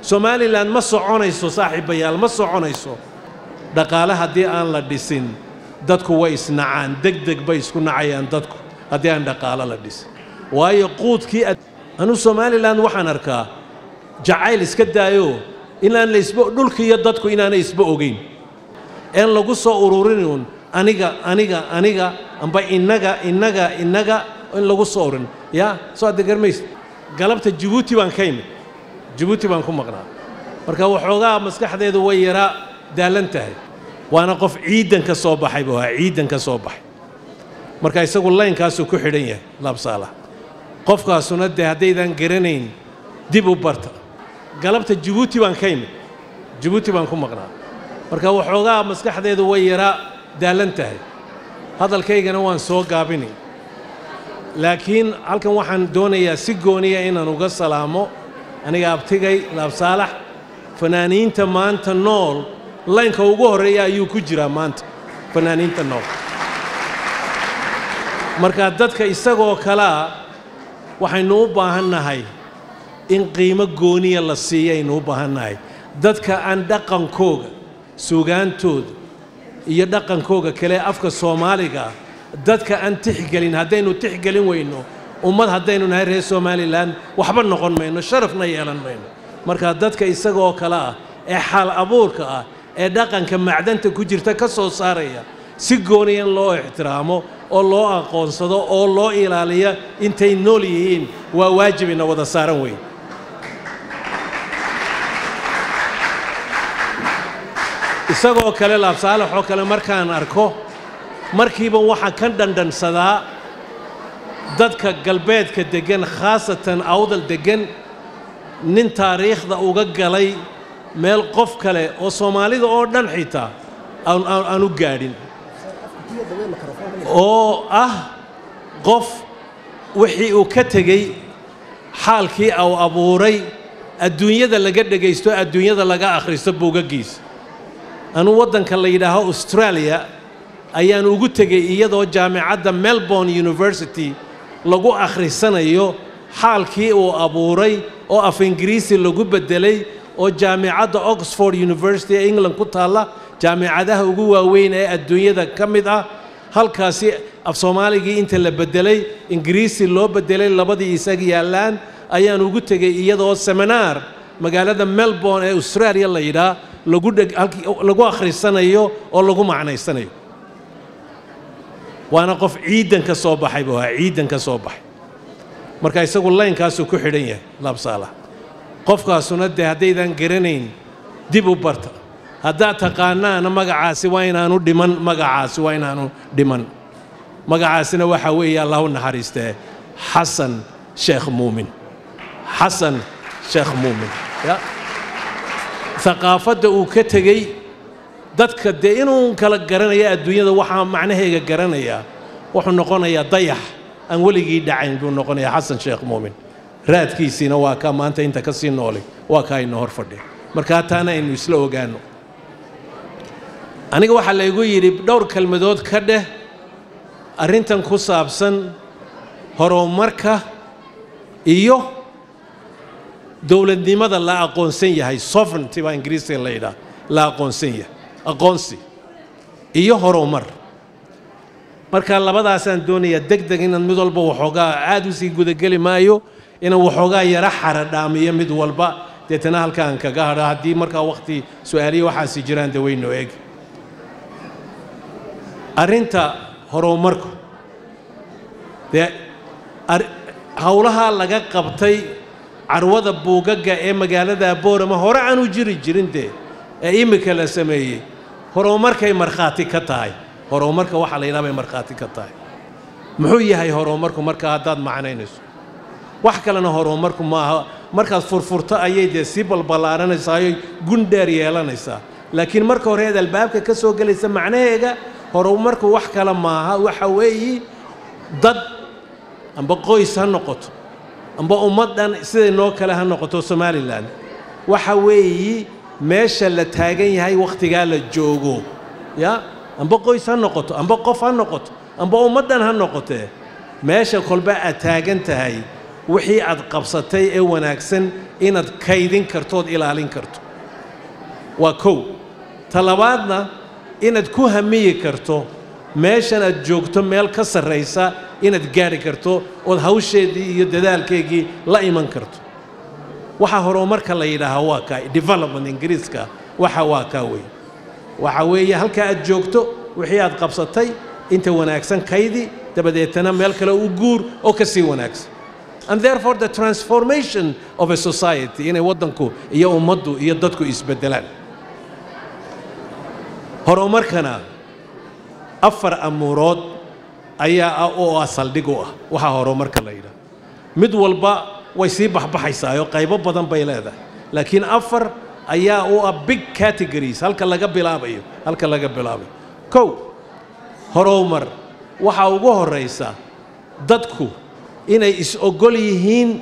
somalilan ma soconayso saaxiibayaal ma soconayso dhaqaale haddii aan la dhisin dadku way isnacaan deg deg bay isku nacayaan dadku haddii aan dhaqaalo la dhisin waayo quudkii anuu somalilan waxaan arkaa jacayl iska daayo inaan laisba dhulki iyo dadku inaanay isba ogeyn een lagu soo ururinun aniga aniga aniga amba innaga innaga innaga in lagu soo ururin yaa soo adda garmaysa galabta jabuuti baan ka imid jabuuti baan ku maqnaa marka waxoogaa maskaxdeedu way yaraa daalan tahay waana qof ciidan ka soo baxayba waa ciidan ka soo baxay marka isagu laynkaasuu ku xidhan yahay laabsaala qofkaasuna dee haddaydan garanayn dib u barta galabta jabuuti baan ka imid jabuuti baan ku maqnaa marka waxoogaa maskaxdeedu way yaraa daalan tahay hadalkaygana waan soo gaabinay laakiin halkan waxaan doonayaa si gooniya inaan uga salaamo aniga abtigay laabsaalax fanaaniinta maanta nool laynka ugu horreeya ayuu ku jiraa maanta fanaaniinta nool marka dadka isagoo kalea waxaynu u baahannahay in qiimo gooniya la siiyo aynu u baahannahay dadka aan dhaqankooga sugaantooda iyo dhaqankooga kale afka soomaaliga dadka aan tixgelin haddaynu tixgelin weyno ummad haddaynu nahay reer somalilan waxba noqon mayno sharafna yeelan mayno marka dadka isagoo kale ah ee xaal abuurka ah ee dhaqanka macdanta ku jirta ka soo saaraya si gooniya in loo ixtiraamo oo loo aqoonsado oo loo ilaaliya intay nool yihiin waa waajibina wada saaran weyn isagoo kale laabsaalaxoo kale markaan arko markiiba waxaan ka dhandhansadaa dadka galbeedka deggan khaasatan awdal deggan nin taariikhda uga galay meel qof kale oo soomaalida oo dhan xitaa aan u gaadhin oo ah qof wixii uu ka tegey xaalkii uu abuuray adduunyada laga dhegaysto adduunyada laga akhristo buugagiisa anuu waddanka la yidhaaho australia ayaan ugu tegey iyadoo jaamicadda melbourne university lagu akhrisanayo xaalkii uu abuuray oo af ingiriisi lagu beddelay oo jaamicadda oxford university ee england ku taalla jaamicadaha ugu waaweyn ee adduunyada ka mid ah halkaasi af soomaaligii inta la beddelay ingiriisi loo beddelay labadii isaga yaallaan ayaan ugu tegey iyadoo seminaar magaalada melbourne ee australia la yidhaah lagu akhrisanayo oo lagu macnaysanayo waana qof ciidan ka soo baxayba waa ciidan ka soo baxay marka isagu laynkaasuu ku xidhan yahay laabsaala qofkaasuna dee haddaydan garanayn dib u barta haddaad taqaanaana magacaasi waa inaanu dhiman magacaasi waa inaanu dhiman magacaasina waxaa weeye allah u naxariistee xasan sheekh muumin xasan sheekh muumin ya aqaafadda uu ka tegey dadka dee inuu kala garanaya adduunyada waxaa macnaheega garanayaa wuxuu noqonayaa dayax aan weligii dhacayn buu noqonayaa xasan sheekh muumin raadkiisiina waa kaa maanta inta ka sii noolay waa kaa ina hor fadhiya markaa taana aynu isla ogaanno aniga waxaa laygu yidhi dhowr kelmadood ka dheh arrintan ku saabsan horumarka iyo dowladnimada la aqoonsan yahay sovereignty baa ingiriisiga la yidhaha la aqoonsan yahay aqoonsi iyo horumar marka labadaasaan doonayaa deg deg inaan mid walba waxoogaa aad u sii gudageli maayo inaan waxoogaa yara xaradhaamiyo mid walba deetana halkaan kaga hadho haddii markaa wakhti su-aaliya waxaasi jiraan dee wayno eegi arrinta horumarku dee howlaha laga qabtay carwada buugagga ee magaalada boorama hore aanu jiri jirin dee ee iminka la sameeyey horumarkay markhaati ka tahay horumarka waxaa la yidhaha bay markhaati ka tahay muxuu yahay horumarku marka haddaad macnaynayso wax kalena horumarku maaha markaad furfurto ayay dee sii balballaaranaysaayoo gundheer yeelanaysaa laakiin marka hore eed albaabka ka soo gelaysa macnaheega horumarku wax kale maaha waxa weeyi dad amba qoys ha noqoto amba ummaddan siday noo kale ha noqoto somalilan waxa weeyi meesha la taagan yahay wakhtigaa la joogo ya amba qoys ha noqoto amba qof ha noqoto amba ummaddan ha noqotee meesha kolba aad taagan tahay wixii aad qabsatay ee wanaagsan inaad kaydin kartood ilaalin karto waa kow talabaadna inaad ku hamiyi karto meeshan aad joogto meel ka sarraysa inaad gaadhi karto ood hawsheedii iyo dadaalkeygii la iman karto waxaa horumarka la yidhaahaa waa kaa development ingiriiska waxa waa kaa weeye waxa weeye halkaa aad joogto wixii aad qabsatay inta wanaagsan kaydi dabadeetana meel kale u guur oo ka sii wanaagsan and therefore the transformation of a society inay waddanku iyo ummaddu iyo dadku isbeddelaan horumarkana afar amuurood ayaa ah oo ah saldhig u ah waxaa horumarka la yidhaha mid walba way sii baxbaxaysaayoo qaybo badan bay leedahay laakiin afar ayaa u ah big categories halka laga bilaabayo halka laga bilaabayo kow horumar waxaa ugu horraysa dadku inay is-ogol yihiin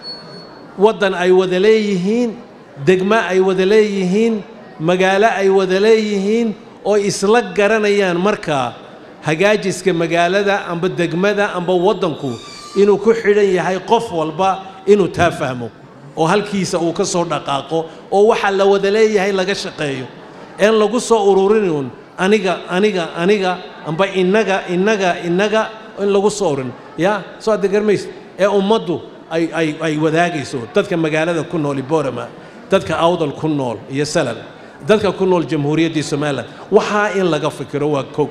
waddan ay wada leeyihiin degmo ay wada leeyihiin magaalo ay wada leeyihiin oo isla garanayaan markaa hagaajiska magaalada amba degmada amba waddanku inuu ku xidhan yahay qof walba inuu taa fahmo oo halkiisa uu ka soo dhaqaaqo oo waxa la wada leeyahay laga shaqeeyo een lagu soo ururinun aniga aniga aniga amba innaga innaga innaga in lagu soo ururin ya soo adda garmaysa ee ummaddu ay ay ay wadaagayso dadka magaalada ku nool borama dadka awdal ku nool iyo salal dadka ku nool jamhuuriyaddii somalilan waxaa in laga fikiro waa kow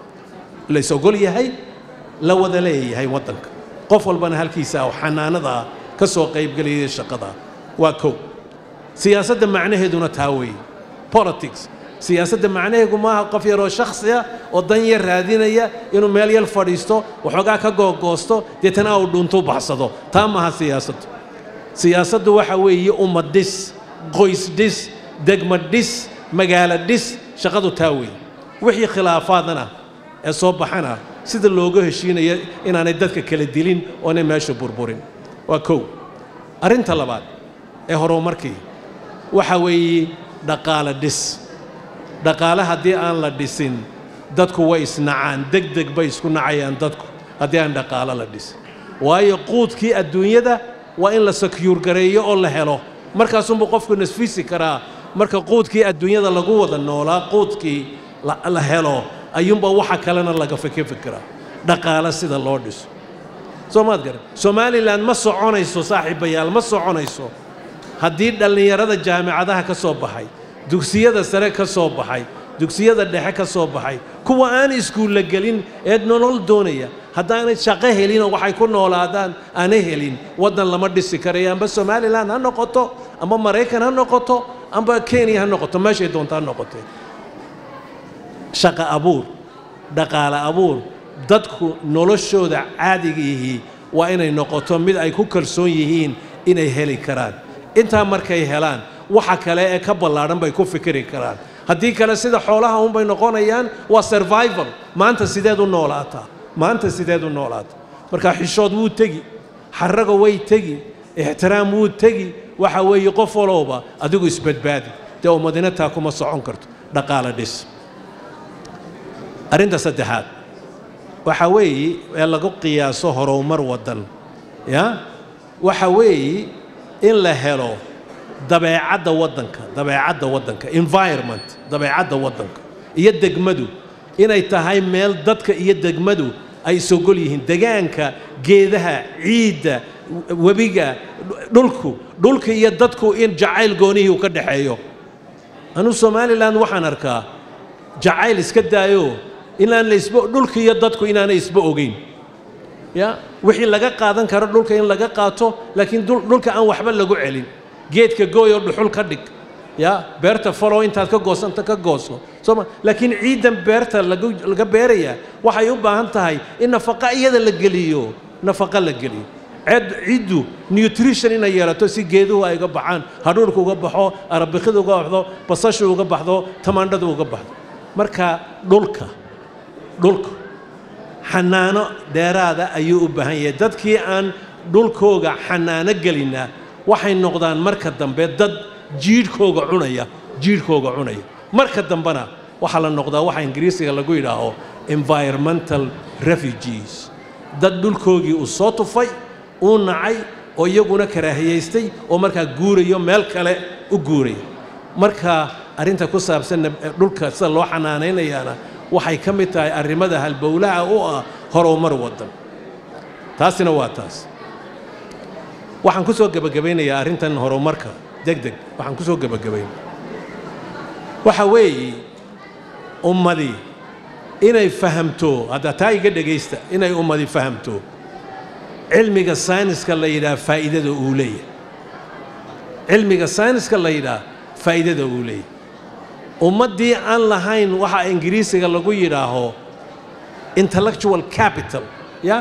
lays ogol yahay la wada leeyahay waddanka qof walbana halkiisa oo xanaanadaa ka soo qaybgelayay shaqadaa waa kow siyaasadda macnaheeduna taa weeye politics siyaasadda macnaheegu maaha qof yaroo shakhsiya oo dan yar raadinaya inuu meel yar fadhiisto waxoogaa ka googoosto deetana uu dhuntu baxsado taa maaha siyaasaddu siyaasaddu waxa weeye ummad dhis qoys dhis degma dhis magaalo dhis shaqadu taa weeye wixii khilaafaadana ee soo baxana sida looga heshiinaya inaanay dadka kala dilin oonay meesha burburin waa kow arrinta labaad ee horumarkii waxa weeye dhaqaale dhis dhaqaale haddii aan la dhisin dadku way isnacaan deg deg bay isku nacayaan dadku haddii aan dhaqaalo la dhisin waayo quudkii adduunyada waa in la sakyuur gareeyo oo la helo markaasunbuu qofku nasfisi karaa marka quudkii adduunyada lagu wada noolaa quudkii la helo ayuunbaa waxa kalena laga fike fikiraa dhaqaale sida loo dhiso soo maad garan somalilan ma soconayso saaxiibayaal ma soconayso haddii dhallinyarada jaamicadaha ka soo baxay dugsiyada sare ka soo baxay dugsiyada dhexe ka soo baxay kuwa aan iskuulla gelin ee nolol doonaya haddaanay shaqo helinoo waxay ku noolaadaan aana helin waddan lama dhisi karayo amba somalilan ha noqoto amba maraykan ha noqoto amba kenya ha noqoto meeshay doonta ha noqotee shaqo abuur dhaqaale abuur dadku noloshooda caadigiihii waa inay noqoto mid ay ku kalsoon yihiin inay heli karaan intaa markay helaan waxa kale ee ka ballaadhan bay ku fikiri karaan haddii kale sida xoolaha unbay noqonayaan waa survival maanta sideed u noolaataa maanta sideed u noolaataa marka xishood wuu tegi xaraga way tegi ixtiraam wuu tegi waxa weeye qof walowba adigu isbadbaadi dee ummadina taa kuma socon karto dhaqaale dhis arrinta saddexaad waxa weeye ee lagu qiyaaso horumar waddan ya waxa weeye in la helo dabeecadda waddanka dabeecadda waddanka environment dabeecadda waddanka iyo degmadu inay tahay meel dadka iyo degmadu ay isogol yihiin degaanka geedaha ciidda webiga dhulku dhulka iyo dadku in jacayl goonihii uu ka dhexeeyo anuu somalilan waxaan arkaa jacayl iska daayo inaan laisba dhulka iyo dadku inaanay isba ogeyn ya wixii laga qaadan karo dhulka in laga qaato laakiin dhulka aan waxba lagu celin geedka gooyoo dhuxul ka dhig ya beerta falow intaad ka goosanta ka gooso sooma laakiin ciiddan beerta laga beerayaa waxay u baahan tahay in nafaqa iyada la geliyo nafaqa la geliyo ceed ciiddu nutrition inay yeelato si geeduhu ay uga baxaan hadhuurka uga baxo arabikhida uga baxdo basashu uga baxdo tamaandhadu uga baxdo marka dhulka dhulka xanaano dheeraada ayuu u baahan yahay dadkii aan dhulkooga xanaano gelinaa waxay noqdaan marka dambe dad jiidhkooga cunaya jiidhkooga cunaya marka dambena waxaa la noqdaa waxa ingiriisiga lagu yidhaaho environmental refugees dad dhulkoogii uu soo tufay uu nacay oo iyaguna karaahiyaystay oo markaa guurayo meel kale u guuraya marka arrinta ku saabsan dhulka sida loo xanaanaynayaana waxay ka mid tahay arrimada halbowlaha u ah horumar waddan taasina waa taas waxaan ku soo gebagabaynayaa arrintan horumarka deg deg waxaan ku soo gebagabayn waxa weeye ummadii inay fahamto hadda taa iga dhegaysta inay ummadi fahamto cilmiga sayniska la yidhaha faa'iidada uu leeyahay cilmiga sayniska la yidhaha faa'iidada uu leeyahay ummaddii aan lahayn waxa ingiriisiga lagu yidhaaho intellectual capital ya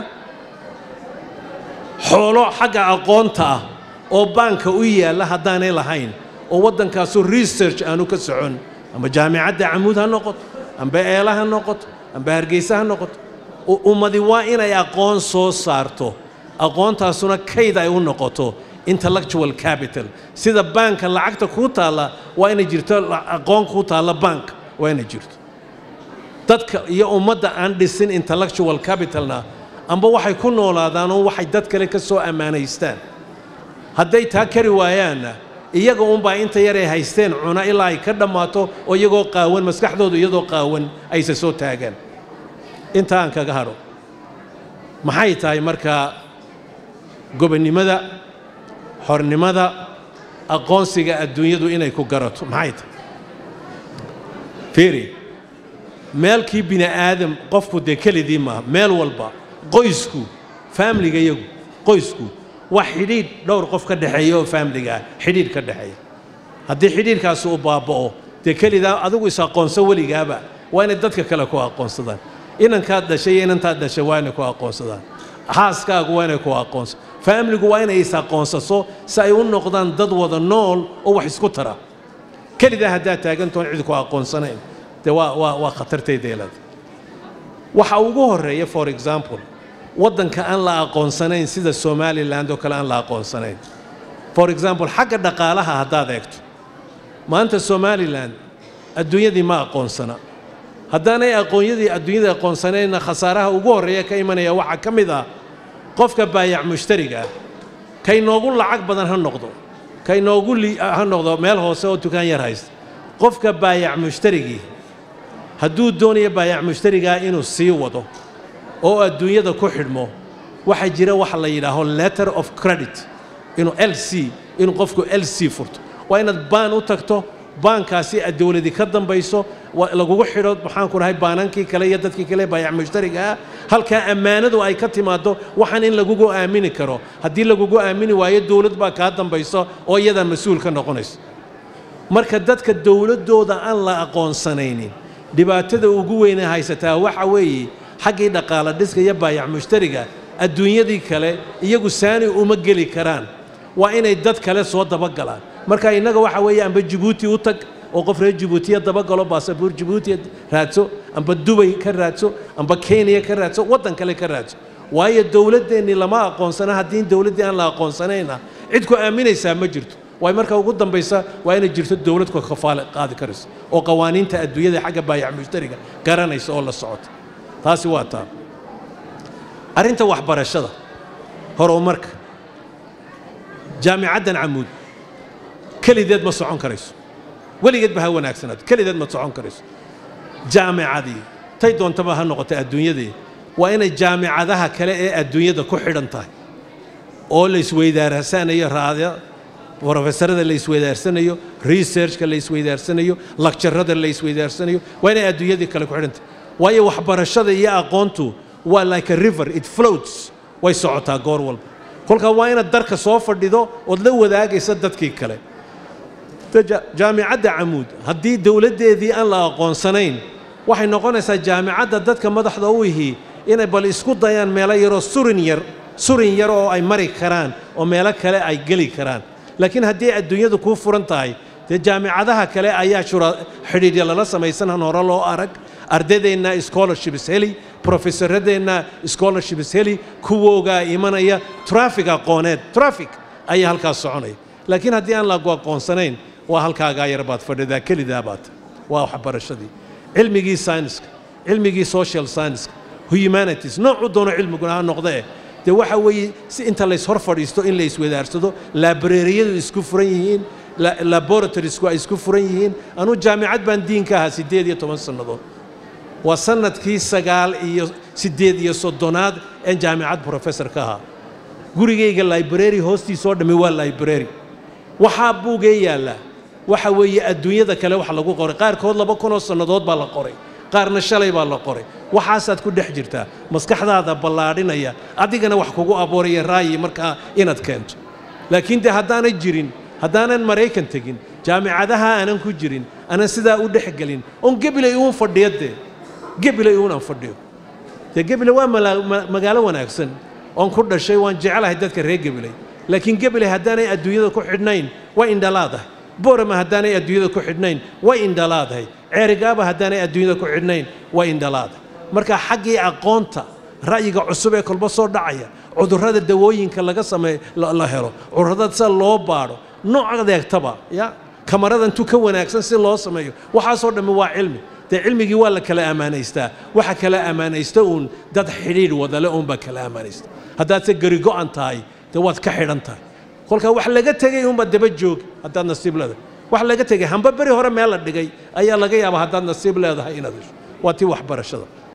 xoolo xagga aqoonta ah oo baanka u yaalla haddaanay lahayn oo waddankaasu research aanu ka socon amba jaamicadda camuud ha noqoto amba eela ha noqoto amba hargeysa ha noqoto ummadi waa inay aqoon soo saarto aqoontaasuna kayd ay u noqoto intellectual capital sida baanka lacagta kuu taalla waa inay jirto aqoon kuu taalla baanka waa inay jirto dadka iyo ummadda aan dhisin intellectual capitalna amba waxay ku noolaadaan oo waxay dad kale ka soo ammaanaystaan hadday taa kari waayaanna iyaga unbaa inta yaray haysteen cuna ilaa ay ka dhammaato oo iyagoo qaawan maskaxdoodu iyadoo qaawan ayse soo taagaan inta aan kaga hadho maxay tahay markaa gobonnimada xornimada aqoonsiga adduunyadu inay ku garato maxay tahay fiiri meelkii bini aadam qofku dee kelidii maaha meel walba qoysku faamliga iyagu qoysku waa xidhiidh dhowr qof ka dhexeeya oo faamligaa xidhiidh ka dhexeeya haddii xidhiidhkaasi uu baaba'o dee kelidaa adigu is aqoonso weligaaba waa inay dadka kale ku aqoonsadaan inankaad dhashay iyo inantaad dhashay waa inay ku aqoonsadaan xaaskaagu waa inay ku aqoonso faamligu waa inay is aqoonsaso si ay u noqdaan dad wada nool oo wax isku tara kelidaa haddaad taagantoon cid ku aqoonsanayn dee waa waa waa khatartaydeelada waxa ugu horreeya for example waddanka aan la aqoonsanayn sida somaliland oo kale aan la aqoonsanayn for example xagga dhaqaalaha haddaad eegto maanta somalilan adduunyadii ma aqoonsana haddaanay aqoonyadii adduunyada aqoonsanayna khasaaraha ugu horreeya ka imanaya waxaa ka mid ah qofka baayac mushtariga ah kay noogu lacag badan ha noqdo kay noogu ha noqdo meel hoose oo dukaan yar haysta qofka baayac mushtarigii hadduu doonayo baayac mushtarigaa inuu sii wado oo adduunyada ku xidhmo waxaa jira waxa la yidhaaho letter of credit inuu l c inuu qofku l c furto waa inaad baan u tagto baankaasi aad dowladi ka dambayso lagugu xidho maxaan ku dhahay baanankii kale iyo dadkii kale baayac mushtariga ah halkaa ammaanadu ay ka timaaddo waxaan in lagugu aamini karo haddii lagugu aamini waayo dowlad baa kaa dambayso oo iyadaa mas-uul ka noqonayso marka dadka dowladdooda aan la aqoonsanaynin dhibaatada ugu weyne haysataa waxa weeye xaggii dhaqaala dhiska iyo baayac mushtariga adduunyadii kale iyagu saani uma geli karaan waa inay dad kale soo dabagalaan marka innaga waxa weeye amba jibuuti u tag oo qof reer jibuutiya dabagalo baasabuur jibuutiya raadso amba dubay ka raadso amba kenya ka raadso waddan kale ka raadso waayo dowladdeennii lama aqoonsana haddii dowladdii aan la aqoonsanayna cid ku aaminaysaa ma jirto waay marka ugu dambaysa waa inay jirto dowlad ku kafaale qaadi karayso oo qawaaniinta adduunyada xagga baayac mushtariga garanaysa oo la socota taasi waa taa arrinta waxbarashada horumarka jaamicaddan camuud kelideed ma socon karayso weligeedba ha wanaagsanaato kelideed ma socon karayso jaamicadii tay doontaba ha noqotay adduunyadii waa inay jaamicadaha kale ee adduunyada ku xidhan tahay oo la isweydaarsanayo raada brofesorada la isweydaarsanayo researchka la isweydaarsanayo lakjarada la isweydaarsanayo waa inay adduunyadii kale ku xidhan tahay waayo waxbarashada iyo aqoontu waa like a river it floats way socotaa goor walba kolkaa waa inaad darka soo fadhido ood la wadaagaysa dadkii kale jaamicadda camuud haddii dowladdeedii aan la aqoonsanayn waxay noqonaysaa jaamicadda dadka madaxda u ihii inay bal isku dayaan meelo yaroo surin yar surin yar oo ay mari karaan oo meelo kale ay geli karaan laakiin haddii adduunyadu kuu furan tahay dee jaamicadaha kale ayaa shura xidhiidhya lala samaysan han hore loo arag ardaydeenna scholarships heli profesoradeenna scholarships heli kuwoogaa imanaya traffic aqooneed traffic ayaa halkaas soconaya laakiin haddii aan lagu aqoonsanayn waa halkaagaa yar baad fadhidaa kelidaa baad waa waxbarashadii cilmigii sayniska cilmigii social scienceska humanities noocu doono cilmiguna ha noqdee dee waxa weeye si inta lays hor fadhiisto in la iswadaarsado laabareeriyadu isku furan yihiin laboratorisku ay isku furan yihiin anuu jaamicad baan diinka ahaa siddeed iyo toban sannadood waa sannadkii sagaal iyo siddeed iyo soddonaad een jaamicad professor ka ahaa gurigayga library hoostiisoo dhammi waa library waxaa buugee yaallaa waxa weeye adduunyada kale wax lagu qoray qaarkood laba kunoo sannadood baa la qoray qaarna shalay baa la qoray waxaasaad ku dhex jirtaa maskaxdaada ballaadhinaya adigana wax kugu abuuraya raayi markaa inaad keento laakiin dee haddaanay jirin haddaanan maraykan tegin jaamicadaha aanan ku jirin aanan sidaa u dhex gelin oon gebilay uun fadhiyo dee gebilay uun aan fadhiyo dee gebile waa magaalo wanaagsan oon ku dhashay waan jecelahay dadka reer gebilay laakiin gebilay haddaanay adduunyada ku xidhnayn way indhalaadahay boorama haddaanay adduunyada ku xidhnayn way indhalaadahay ceerigaaba haddaanay adduunyada ku xidhnayn way indhalaadahay marka xaggii aqoonta ra'yiga cusub ee kolba soo dhacaya cudurrada dawooyinka laga sameeyo la helo cudurrada sida loo baadho nooc adeegtaba ya kamarada intuu ka wanaagsan si loo sameeyo waxaasoo dhammi waa cilmi dee cilmigii waa la kala ammaanaystaa waxa kala ammaanaysta uun dad xidhiidh wadale uunbaa kala ammaanaysta haddaadse gari go'an tahay dee waad ka xidhan tahay kolkaa wax laga tegay uunbaa daba joog haddaad nasiib leedahay wax laga tegay hamba beri hore meel la dhigay ayaa laga yaabaa haddaad nasiib leedahay inaad hesho waa tii waxbarashada